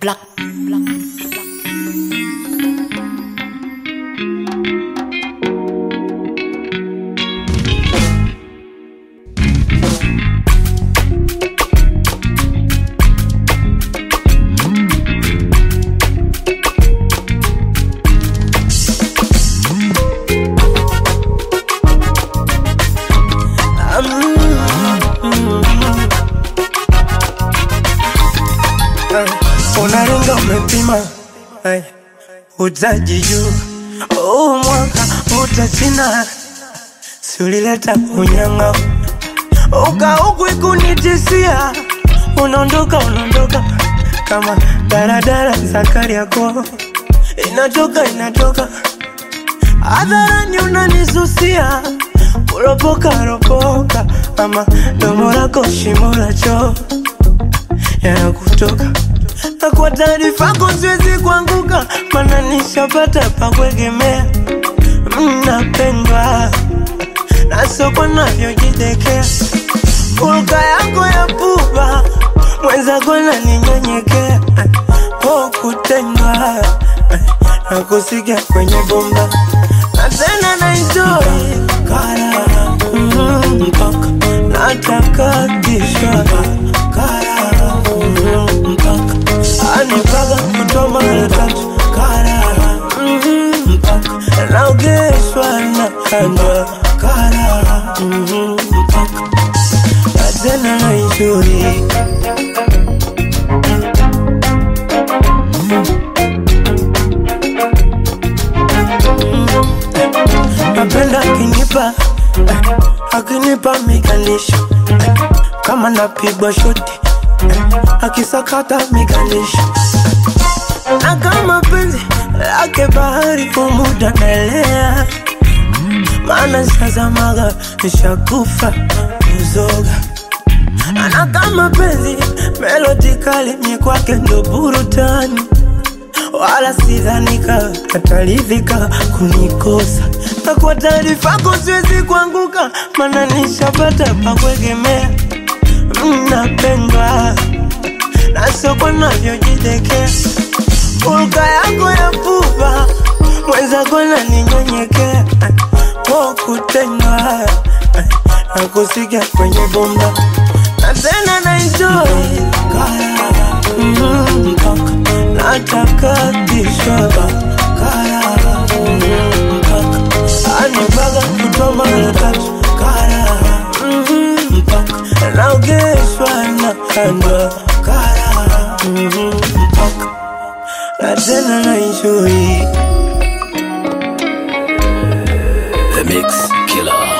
Black, black, black. unaringa umepima Ay, utaji juu huu mwaka utasina siulileta unyanga ukauku ikunitisia unaondoka unaondoka kama daradara za Kariakoo inatoka inatoka hadharani unanisusia kuropoka ropoka ama domo lako shimo la choo yanakutoka na kwa taarifa yako siwezi kuanguka, mana nishapata pa kuegemea. Mnapendwa na soko navyojidekea, hulka yako ya pupa mwenzako naninyenyekea, oh kutendwa na kusikia kwenye bomba na tena na enjoy kara mm, mpaka natakatishwa kara mm, mpaka anipaka kutoa mara tatu kara mm, mpaka naogeshwa na kandwa kara mm, mpaka na tena na enjoy napenda akinipa eh, akinipa mikalisho eh, kama napigwa shoti eh, akisakata mikalisho eh, na kama penzi lake bahari kumuda naelea maana sazamaga nishakufa kuzoga na kama penzi melodi kali mie kwake ndo burutani wala sidhanika ataridhika kunikosa na kwa taarifa yako siwezi kuanguka, mana nishapata pa kuegemea. Mnapendwa na soko navyojidekea, hulka yako ya pupa mwenzako naninyenyekea, po kutendwa na kusikia kwenye bomba na tena na enjoy kara mm, mpaka natakatishwa kara mm, mpaka anipaka kutoa mara tatu kara mm, mpaka naogeshwa na kandwa kara mm, mpaka na tena na enjoy The Mix Killer.